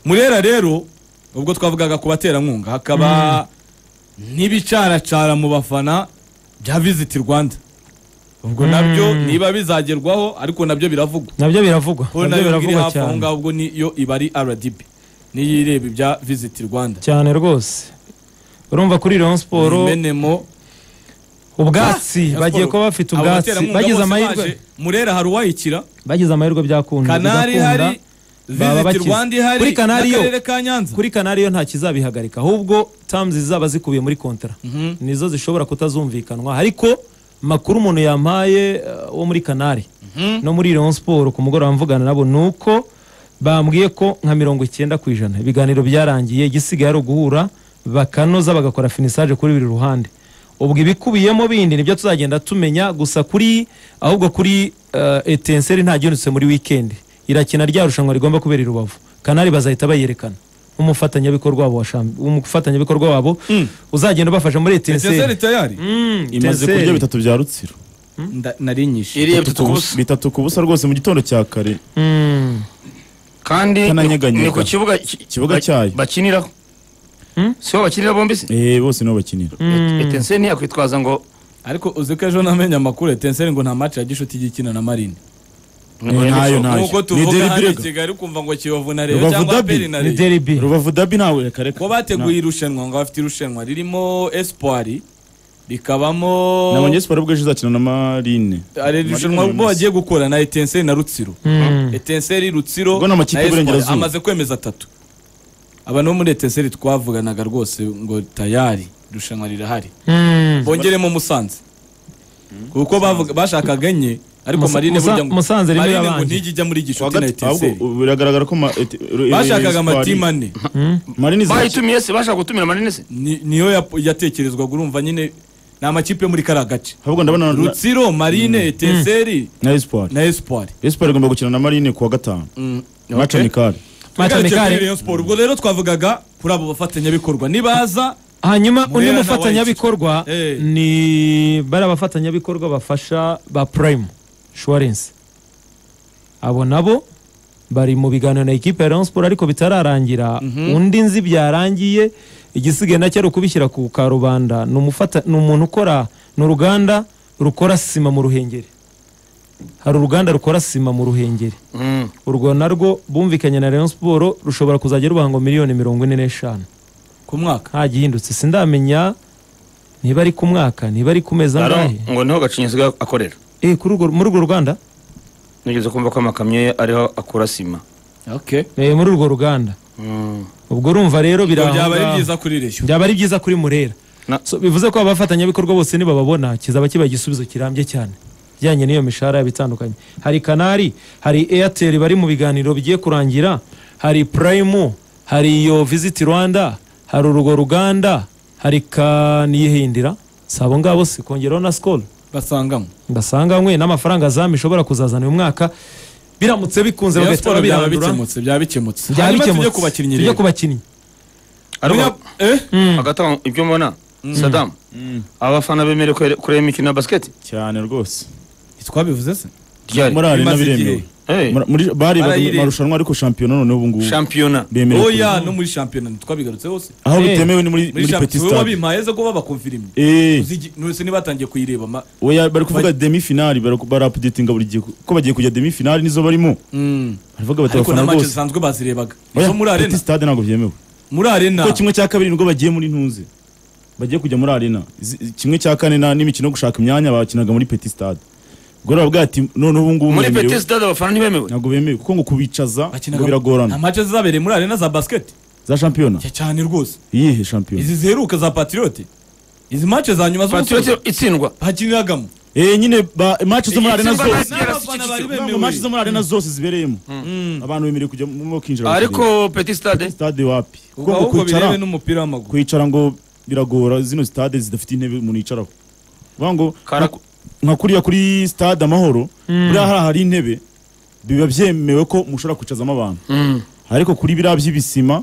murera rero ubwo twavugaga ku baterankunga hakaba n'ibicaracara mu bafana bya visiti rwanda ubwo nabyo niba bizagerwaho ariko nabyo biravugwa nabyo biravugwa ko nabyo nayo iri biravugwa hafi aho cyane ngaho ubwo niyo iba ari rdb niyo ireba ibya visiti rwanda cyane rwose urumva kuri Rayon Sport imenemo ubwatsi Ah, bagiye Rayon kuba bafite Abo ubwatsi baterankunga bagize bose amahirwe baje, murera hari uwayikira bagize amahirwe byakunze kanari bigakunda. hari baba visiti bakize. rwanda ihari Kuri Canal yo. n'akarere ka nyanza kuri kanari yo nta kizabihagarika ahubwo tamuzi zizaba zikubiye muri kontara nizo zishobora kutazumvikanwa ariko makuru umuntu yampaye eh, wo muri kanari no muri Rayon Sport ku mugoroba mvugana nabo ni uko bambwiye ko nka mirongo icyenda ku ijana ibiganiro byarangiye igisigaye ari uguhura bakanoza bagakora finisaje kuri buri ruhande ubwo ibikubiyemo bindi nibyo tuzagenda tumenya gusa kuri ahubwo kuri eh, etenseri nta gihindutse muri wikendi irakina rya rushanwa rigomba kubera i rubavu kanari bazahita bayerekana nk'umufatanyabikorwa wabo wa Champ- umufatanyabikorwa wabo uzagenda ubafasha muri etenseri etenseri tayari Mm, imaze Etenseri. kurya bitatu bya rutsiro Nda- nari nyishe iriye bitatu ku busa bitatu ku busa rwose mu gitondo cya kare Mm. kandi Kananyeganyega. ni ku kibuga ki- Kibuga ba- cyayo. bakiniraho siho bakinira bombi se eh bose niho bakinira etenseni yakwitwaza ngo ariko uzi ko ejo namenye amakuru etenseri ngo nta match ya gishuti igikina na marine Eh, ntayo ntayo ntayo nk'uko ni tuvuga deri hano i birega kigali ukumva ngo kiyovu na reyo Rubavu cyangwa derby. peri na ni reyo deribi rubavu dabi nawe reka reka ko bateguye irushanwa ngo bafite irushanwa ririmo espoir rikabamo nabonye siporo ubwo ejo izakina na marine ari irushanwa Marine ubwo uyu bagiye gukora na etenseri na rutsiro etenseri rutsiro Ubwo ni amakipe na Espoir. y'Iburengerazuba. amaze kwemeza atatu aba no muri etenseri twavuganaga rwose ngo tayari irushanwa rirahari bongeremo musanze kuko bavuga- bashakaga enye ariko Musa- marine Musa- burya ngo- Musanze rimwe Marine ngo yabanje. ntijya ijya muri gishuti na munsi. ahubwo etenseri ubu biragaragara ko ma- eti- ru- bashakaga Espoir- amatimu ane marine izakina bayitumiye se bashaka gutumira manini se Ni- niyo yap- yatekerezwaga urumva nyine ni amakipe yo muri kariya gace ahubwo ndabona na- rutsiro marine etenseri na espoir na espoir espoir igomba gukina na marine kuwa gatanu okay. maca ni kare Match Tugarutse amicale. kuri Rayon Sport, ubwo rero twavugaga kuri abo bafatanyabikorwa nibaza hanyuma Murera undi na mufatanyabikorwa White. Eh. ni bari abafatanyabikorwa bafasha ba prime insurance abo nabo bari mu biganiro na ekipe ya Rayon Sport ariko bitararangira undi nzi byarangiye igisigaye nacyo ari ukubishyira ku karubanda ni umufata- ni umuntu ukora ni uruganda rukora sima mu ruhengeri hari uruganda rukora sima mu ruhengeri urwo narwo bumvikanye na Rayon Sport rushobora kuzajya rubaha ngo miliyoni mirongo ine n'eshanu ku mwaka nta gihindutse sindamenya niba ari ku mwaka niba ari ku mezi Aro, angahe ngo niho gacinyizwe akorera eh kuri urwo muri urwo ruganda nigeze kumva ko amakamyo ye ariho akura sima eh muri urwo ruganda Mm. ubwo urumva rero Ibyo biranga- byaba ari byiza kuri reyo byaba ari byiza kuri murera Na- so, bivuze ko abafatanyabikorwa bose nibababona kizaba kiba igisubizo kirambye cyane bijyanye n'iyo mishahara yabo itandukanye hari kanari hari airtel bari mu biganiro bigiye kurangira hari prime hari iyo visit rwanda hari urwo ruganda hari kaniyihindira si abo ngabo si kongeraho na skol basangamo ndasanganywe n'amafaranga zamu ishobora kuzazana uyu mwaka biramutse bikunze Rayon bagahita Sport byaba babirandura bikemutse byaba bikemutse byaba Hanyuma tujye bikemutse. ku bakinnyi tujye rero ku bakinnyi ariko Eh? hagati aho ibyo mbona sadamu abafana bemerewe kure- kureba imikino ya basiketi cyane rwose ntitwabivuze se ryari muri arena Bimaze igihe. biremewe Eh, Muri- muri bari Barayire- marushanwa ariko shampiyona noneho ubu ngubu shampiyona bemerewe oya kuza. no muri shampiyona ntitwabigarutseho se aho Eh. bitemewe ni muri muri muri petit shampiyona stade wabimpaye ze ko babakonfirimye eh nose nibatangiye kuyireba ma- oya bari kuvuga demi finale bari barapudetinga buri gihe ko bagiye kujya demi finale nizo barimo baravuga bati ariko na abafana match rwose zisanzwe bazirebaga oya izo muri arena petit stade ntabwo byemewe muri arena ko kimwe cya kabiri nibwo bagiye muri ntuze bagiye kujya muri arena Zi- kimwe cya kane na- n'imikino yo gushaka imyanya bakinaga muri petit stade ubwo baravuga ati noneho ubu ngubu muri mwemerewe. peti sitade abafana ntibemewe ntabwo bemewe kuko ngo kubicaza ngo nta biragorana match zabereye muri arena za basket za shampiyona Ya cyane rwose iyihe shampiyona izi ziheruka za patriote izi match za nyuma patriote z'umusozo itsindwa hakiniragamo eh nyine ba match zo muri arena Simba zose na- Yara N'abafana si bari kicukiro. bemewe. ntabwo match zo muri arena zose zibereyemo abantu bemerewe kujya mu kinjira bakareba. ariko peti sitade stade wapi ubwo kuko ngo ahubwo birebe kwicara n'umupira w'amaguru kwicara ngo biragora zino stade zidafite intebe umuntu yicaraho vuga ngo Kara- nka- nka kuriya kuri stade amahoro buriya hariya hari intebe biba byemewe ko mushobora kwicazamo abantu ariko kuri biriya by'ibisima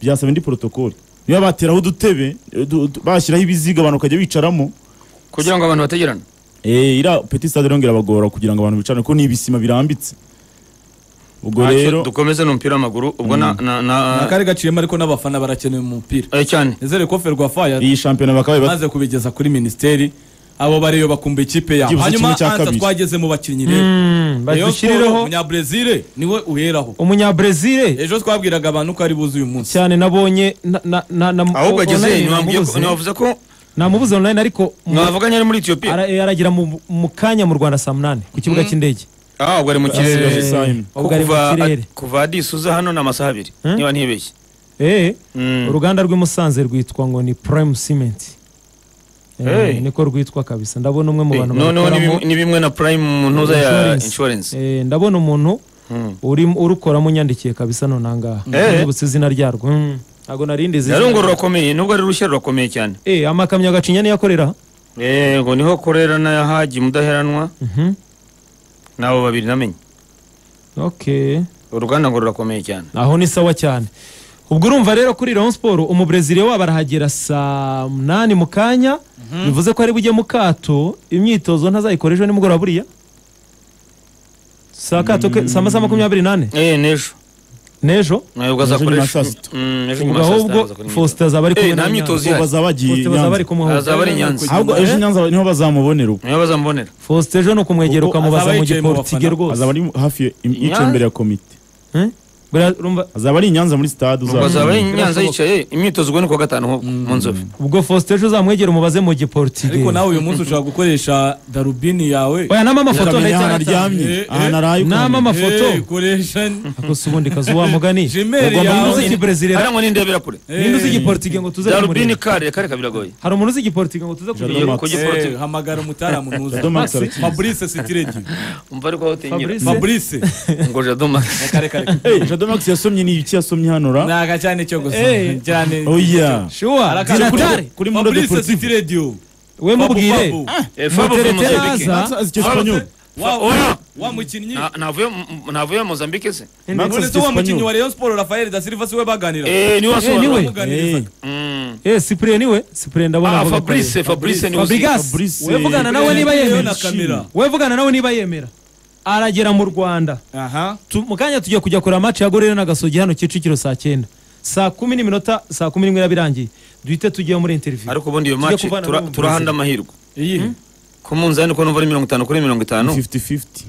byasaba indi porotokoli niba bateraho udutebe du- du- bashyiraho ibiziga abantu bakajya bicaramo kugira ngo abantu bategerane Eh, iriya peti stade rero ngo irabagora kugira ngo abantu bicare kuko ni ibisima birambitse ubwo Ntacyo, rero dukomeze n'umupira w'amaguru ubwo na na ni na akari gaciyemo ariko n'abafana barakenewe mu mupira eh, cyane nizere ko ferwafa iyi shampiyona bakaba maze kubigeza kuri minisiteri abo bareba bakumva ikipe yabo Byibuze hanyuma kimwe cya anza kabiri. twageze mu bakinnyi rero Mm, Rayon Sports, badushyirireho umunyabrezil niwe uheraho umunyabrezil ejo twabwiraga abantu ko ari buze uyu munsi cyane nabonye na- na- na- na- ahubwo ageze online namubuze. ntiwavuze ko namubuze online ariko mu- mwavuganye ari muri etiyopiya ara- aragera mu mu kanya mu rwanda saa munani ku kibuga cy'indege ah ubwo ari mu Asigaje kirere isaha imwe. Ko ubwo ari mu kuva- kirere kuva adisi uza hano ni amasaha abiri Hmm? niba ntibeshye Eh, Mm. uruganda rw'i Musanze rwitwa ngo ni prime cement Eh, Hey. niko rwitwa kabisa ndabona umwe mu Eh, bantu noneho ni barukoramo, bimwe- ni bimwe na prime mu ntuza ya Insurance. inshuwarensi eh, ndabona umuntu urimo urukoramo unyandikiye kabisa none ahangaha Eh. nibutse izina ryarwo Mm. ntabwo narindi izina yari ngo rurakomeye nubwo ari rushya rurakomeye cyane Eh, amakamyo gacinya niyo akorera yego niho korera na haji mudaheranwa Mhm. ni abo babiri namenye okay uruganda ngo rurakomeye cyane aho ni sawa cyane ubwo urumva rero kuri Rayon Sport umubreziliya wabo arahagera saa munani mu kanya bivuze ko ari bujye mu kato imyitozo ntazayikora ejo nimugoroba buriya saa kato ke saa masaha makumyabiri n'ane Eh, n'ejo n'ejo nawe ubwo Ejo nyuma ya azakoresha saa sita. Mm, ubwo ejo nyuma ya saa sita ahubwo azakora imyitozo. Faustin azaba ari Eh, kumwe nta myitozo ko ihari. bazaba bagiye Faustin bazaba ari Nyanza. kumuhoza azaba ari nyanza ahubwo ejo nyanza niho bazamubonera ubwo niho bazamubonera Faustin ejo ni ukumwegera Ubwo ukamubaza azaba mu yicaye mu giportige bafana. rwose azaba ari hafi Nyanza. yicaye imbere ya komite Eh? Buriya urumva azaba ari i nyanza muri stade ubwo azaba ari uzaba nyanza yicaye imyitozo ubwo ni kuwa gatanu ho mu nzovu ubwo Faustin ejo uzamwegera umubaze mu giportige ariko nawe uyu munsi ushobora gukoresha darubini yawe oya nama amafoto ukamenya ahantu ndahita aryamye Eh, eh. ahantu araye Nama ukamenya. amafoto. Eh, koresha akosa ubundi kazi wa mugani Gmail Ugomba- yawe. Ninde uzi ikibreziliya hariya ngo n'indebera kure ninde uzi igiportige ngo tuze darubini kumureba? kare kare kaba biragoye hari umuntu uzi igiportige ngo tuze Jado kumureba Max. ku giporoti Eh, hamagara umutaramu ntuzi Jado Max arakizi. fabrice sitiregi umva ariko aho utinyira Fabrice. fabrice ngo jadoma kare kare Eh, Jado Max yasomye ni iki yasomye hano ra ntaga cyane cyo gusa Eh. cyane oya shuwa Arakara kuri- dinatare kuri Mundo fabrice Deportivo. sitiregi we mubwire Nyanza azi icyesipanyoli wa mukinnyi navuye mozambique se Max none azi se wa mukinnyi wa icyesipanyoli Rayon Sport Rafael da Silva si we baganira Eh, niwe Eh, niwe. wasobanura bamuganiriza eh cyprien niwe cyprien ndabona Ah, avuga fabrice kare. fabrice ni uzi fabrigas Fabrice. wevugana nawe niba Fabrice yemera na kamera. wevugana nawe niba yemera aragera mu rwanda aha Tu- mu kanya tujya kujya kureba match ya gorero na gasogi hano kicukiro saa cyenda saa kumi n'iminota saa kumi n'imwe irabirangiye duhite tugiye muri interview ariko ubundi iyo Tujya match kuvana tura- n'ubu turahanda amahirwe iyi ku munzani ko numva ari mirongo itanu kuri mirongo itanu 50-50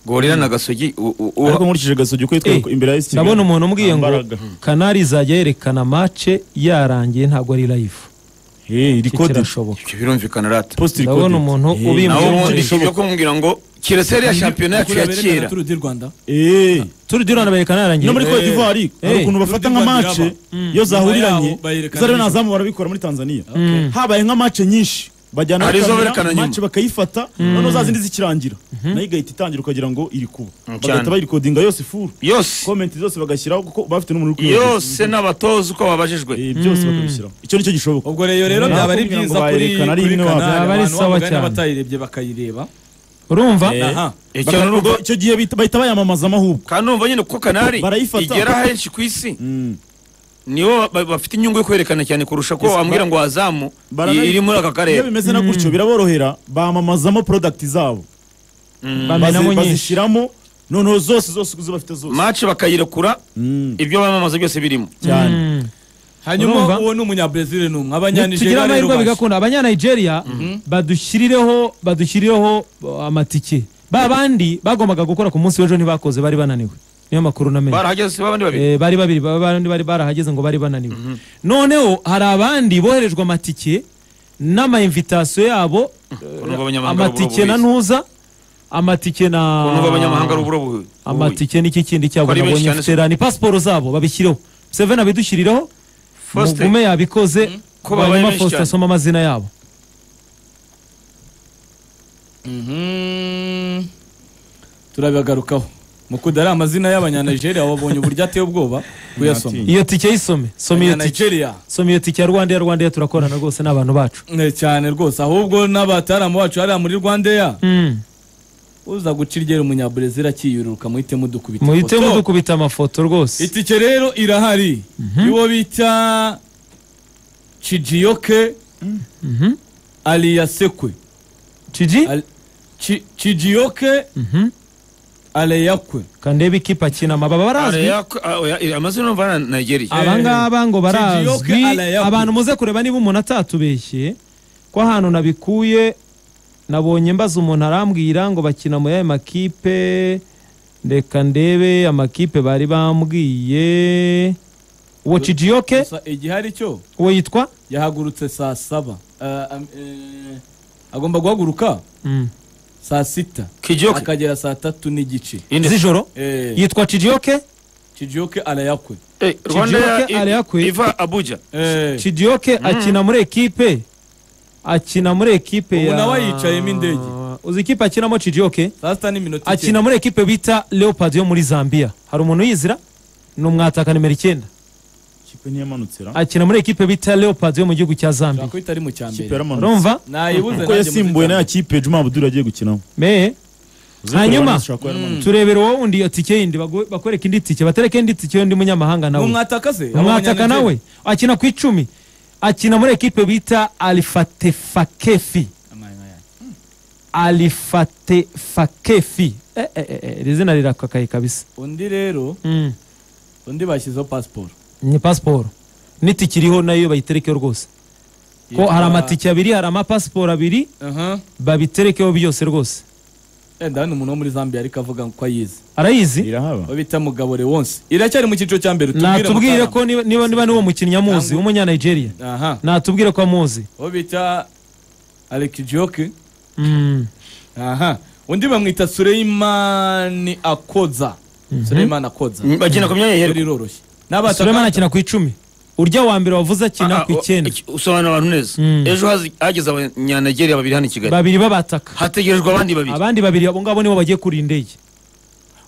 gorira na gasogi u- u- u- ariko nkurikije gasogi ko yitwa Eh, imbere ya esi ndabona umuntu umbwiye ngo Ambaraga. kanari izajya yerekana match yarangiye ntabwo ari live Eh, iri Iki kode kirashoboka Ibyo birumvikana rata post iri Ndabona kode umuntu Eh, ubimbwiye nawe Ibyo ubundi birashoboka. ibyo kumubwira ngo kiretse ariya shampiyona yacu ya kera turu di Rwanda eh turi durana berekana yarangiye no muri Cote d'Ivoire hari Eh. ukuntu bafata nka mace iyo zahuriranye Nyuma yaho bayerekana zariyo nijoro. ntazamu barabikora muri Tanzania habaye nka mace nyinshi bajyana Hari izo bakamera, berekana nyuma. mace bagayifata noneho za zindi zikirangira nayo igahita itangira ukagira ngo iri kuba Mm, cyane. bagahita bayikodinga yose ifuru yose komenti zose bagashyiraho kuko bafite n'umuriro uri kwihuta. yose n'abatoza uko babajijwe Eh, byose bakabishyiraho icyo nicyo gishoboka ubwo rero rero Naho byaba ari kugira ngo byiza kuri bayerekana ari kuri imwe kanari wabyara. Byaba ari abantu sawa bamugana cyane. batayirebye bakayireba urumva aha icyo Bakaba- n'ubwo icyo gihe bita- bahita bayamamazamo ahubwo kandi numva nyine kuko kanari Barayifata. igera henshi ku isi Mm. nibo ba- bafite inyungu yo kwerekana cyane kurusha ko Yes, wambwira ba- ngo wazamu baranayi- iri muri aka iyo karere bimeze na gutyo biraborohera bamamazamo porodagiti zabo bamenamo Bazi- nyinshi bazishyiramo noneho zose zose uko bafite zose mace bakayirekura Mm, ibyo bamamaza byose birimo cyane Mm. hanyuma Urumva? uwo ni umunyabrazil ni umwe tugire abanyanigeria rero amahirwe baje. bigakunda abanyanigeria badushyirireho badushyirireho uh, amatike ba bandi bagombaga gukora ku munsi w'ejo ntibakoze bari bananiwe niyo makuru namenye barahageze si babandi babiri Eh, bari babiri ba- bandi bari barahageze ngo bari bananiwe noneho hari abandi boherejwe amatike n'amayimvitasiyo yabo Ukuntu abanyamahanga amatike na ari uburobo ntuza amatike na ukuntu abanyamahanga ari uburo bubi amatike n'iki kindi cyabo Ko ari benshi nabonye cyane mfite ni pasiporo zabo babishyireho seven abidushyirireho Faustin. mugume yabikoze Ko babaye hanyuma benshi Faustin cyane. asoma amazina yabo Mhm. turabagarukaho mukunda ari amazina y'abanyanigeria wabonye uburyo ateye ubwoba kuyasoma iyo tike yisome soma iyo tike abanyanigeria soma iyo tike ya rwandeya rwandeya turakorana rwose ni abantu bacu Eh, cyane rwose ahubwo n'abataramu bacu hariya muri rwandeya Mm. uza guca iryera umunyabrazil akiyururuka muhite mudukubita muhite ifoto. mudukubita amafoto rwose itike rero irahari iwo bita cijiyoke aliyasekwe ciji Al- Ci- cijiyoke aleyakwe kandebe ikipe akina amababa barazwi amazina umva na nigeria Ah. abangaba ngo barazwi Kijiyoke Alayaku. abantu muze kureba niba umuntu atatubeshye ko ahantu nabikuye nabonye mbaza umuntu arambwira ngo bakina mu yayo makipe reka ndebe amakipe bari bambwiye uwo cijiyoke gusa igihari cyo uwo yitwa yahagurutse saa saba Ah, am- eh, agomba guhaguruka Mm. saa sita Kijiyoke. akagera saa tatu n'igice Ine. z'ijoro Eh, yitwa cijiyoke kijiyoke aleyakwe Eh, rwanda ya- Kijiyoke Alayaku. iva abuja Eh, cidiyoke akina muri ekipe akina muri ekipe Ubu ya nawe yicayemo indege. uzi ikipe akinamo cidiyoke saa sita n'iminota akina muri ekipe bita leopard yo muri zambia hari umuntu uyizira ni umwataka nimero icyenda ikipe ntiyamanutse ra akina muri ekipe bita leopard yo mu gihugu cya zambia ko itari mu cya ikipe mbere yaramanutse urumva nayibuze kuko nanjye yasimbuwe muri na cya ya kipe juma abudul agiye gukinamo me Uzi kureba hanyuma neza ushobora kuba yaramanutse. turebera wowe undi iyo tike yindi bagu- bakwereke indi tike batereke indi tike y'undi munyamahanga mbere. nawe Umwataka se umwataka nawe akina ku icumi akina muri ekipe bita alifatefakefi alifatefakefi eh, eh, eh, eh, iri zina rirakakaye kabisa undi rero mm. undi bashyizeho pasiporo ni pasiporo n'itike iriho nayo bayiterekeho rwose ko hari amatike abiri hari amapasiporo abiri aha babiterekeho byose rwose wenda hano umuntu wo muri zambia ariko avuga ko ayizi arayizi irahaba aho bita mugabore wonse iracyari mu cyiciro cya mbere natubwire ko Mutarama. niba niba niba niwo mukinnyi amuzi w'umunyanigeriya aha natubwire ko amuzi aho bita alekijiyoke Mm. aha undi bamwita sureyimani akoza sureyimani akoza bagenda ku myanya rero yera iroroshye n'abataka- sulemani akina ku icumi urya wa mbere wavuze akina ku icyenda usobanura abantu neza Mm. ejo hazi- hageze abanyanigeria babiri hano i kigali babiri babataka hategerejwe abandi babiri abandi babiri abo ngabo nibo bagiye kura indege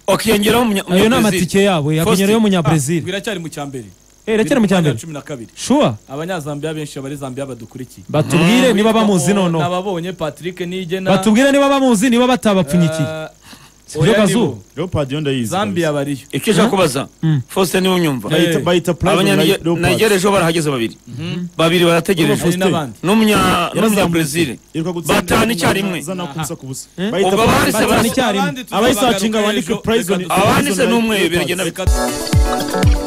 wakiyongeraho ayo ni amatike yabo yakunyurayo Ah, umunyabrazil biracyari mu cya mbere erekera mu cya mbere cumi na kabiri shuwa abanyazambiya benshi bari zambiya badukurikiye batubwire niba bamuzi Oh, noneho nababonye patrick nigena batubwire niba bamuzi niba batabapfunyikiye Eh, Si byo oya gazu. nibo. leopard yo ndayizi zambia bariyo icyo ushaka kubaza Mm. faustin niba unyumva Eh, Bayita- bayita Platinum Light Leopards. abanyanigeria ejo barahageze babiri babiri hari barategereje n'abandi n'umunya Yarazamuye. n'umunyabrezil Iruka gutsinda batanu icyarimwe zana kubusa kubusa. Eh? Bayita Ubwo Platinum bahise Light. Batanu icyarimwe. Abandi tuzabagaruka abayisacinga ejo. bandike Reka prize on dusohoke. abanditse n'umwe biragenda Reka-